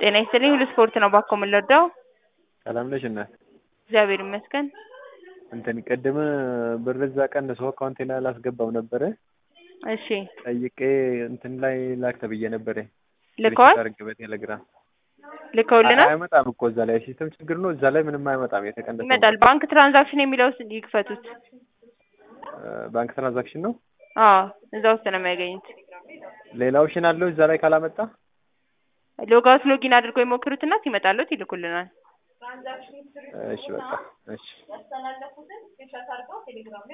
ጤና ይስጥልኝ ሁሉ ስፖርት ነው ባኮ የምንረዳው። ሰላም ነሽ እናት? እግዚአብሔር ይመስገን። እንትን ቅድም ብር እዛ ቀንሶ አካውንቴ ላይ አላስገባም ነበረ እሺ ጠይቄ እንትን ላይ ላክ ተብዬ ነበረ ልከዋል አድርግ በቴሌግራም ልከውልናል። አይመጣም እኮ እዛ ላይ ሲስተም ችግር ነው። እዛ ላይ ምንም አይመጣም። የተቀነሰ ይመጣል። ባንክ ትራንዛክሽን የሚለው ውስጥ ይክፈቱት። ባንክ ትራንዛክሽን ነው። አዎ እዛ ውስጥ ነው የሚያገኙት። ሌላ ኦፕሽን አለው እዛ ላይ ካላመጣ ሎጋውት ሎጊን አድርገው ይሞክሩትና ሲመጣለት ይልኩልናል። እሺ በቃ እሺ